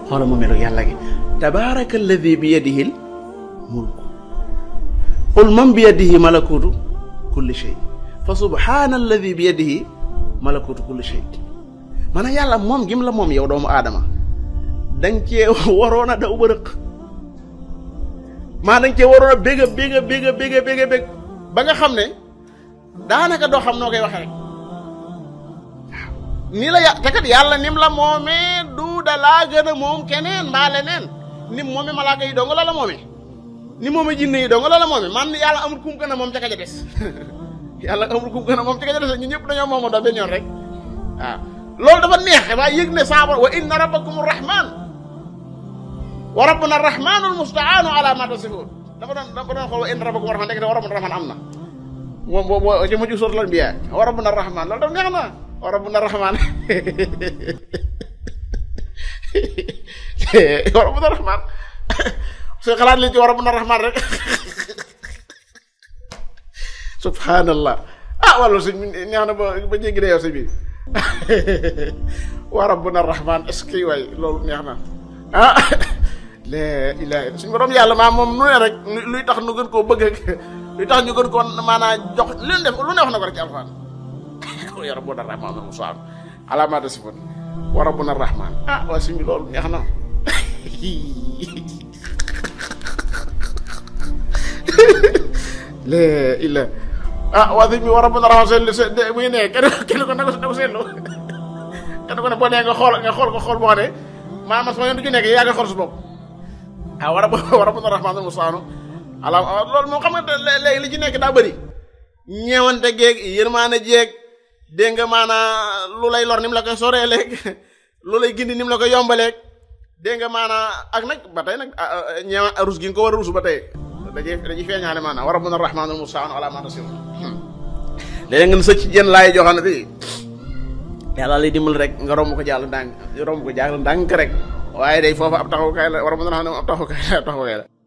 xoola mu melu yàlla gi tabaraka alladi bi yadihi l mulku qul man bi yadihi malakutu kulli shay fa subhana alladi bi yadihi malakutu kulli shay maanaam yàlla moom gim la moom yow doomu aadama danga cee waroon a daw ba rëq maa danga cee waroon a bég a bég a bég a bég a bég a bég ba nga xam ne daanaka doo xam noo koy waxee rek waaw nii la yà te kat yàlla nim la moomee du da laa gën a moom keneen mbaa leneen nim moomee malaaka yi dong la la moomee ni moomee jinne yi dong la la moomee man yàlla amul kum gën a moom ca ka ja des yàlla amul kum gën a moom ca ka ja des ñun ñëpp dañoo moomoo doo benn yoon rek waaw loolu dafa neex waaye yëg ne saaba wa inna rabbakum rahman wa rabbuna rahmanul mustaanu ala ma tasifun dafa doon dafa doon xool wa inna rabbakum rahman nekk te wa rabbuna rahman am na moom boo boo ci mujj suuratul anbiya wa rabbuna rahman loolu dafa neex na wa rabbuna rahman wa rabbuna rahman su xalaat li ci wa rabbuna rahman rek subhanallah ah wala suñ neex na ba ba jéggi de yow si biir wa rabbuna rahman est-ce que waay loolu neex na ah la ilaha suñu borom yàlla maa moom nu ne rek luy tax nu gën koo bëgg ak luy tax ñu gën koo maanaam jox lu ne def lu ne wax na ko rek ci alxuraan ya rabbuna rahman al musaan ala ma tasifun wa rabbuna rahman ah waa suñ bi loolu neex na la ila ah waa suñ bi wa rabbuna rahman seetlu se muy ne kenn kenn ko na ko seetlu kenn ko ne boo nee nga xool nga xool ko xool boo xam ne maanaam sama yoon du ci nekk yaa ngi xool su bopp ah war a war a mën a rahmaanul mustaanu ala loolu moom xam nga léegi li ci nekk daa bëri ñeewante geeg yërmaane jeeg dégg nga maanaa lu lay lor ni mu la koy soree léeg lu lay gindi ni mu la koy yombaleeg dégg nga maanaa ak nag ba tey nag ñeewa rus gi nga ko war a rusu ba tey dañuy dañuy feeñaale maanaam war a mën a rahmaanul mustaanu ala ma tasifun léeg nga sëcc jën laay joxane bi yàlla lay dimbal rek nga romb ko jàll ndànk romb ko jàll ndànk rek waaye day foofu ab taxawukaay la war a mën a xam ne ab taxawukaay la ab taxawukaay la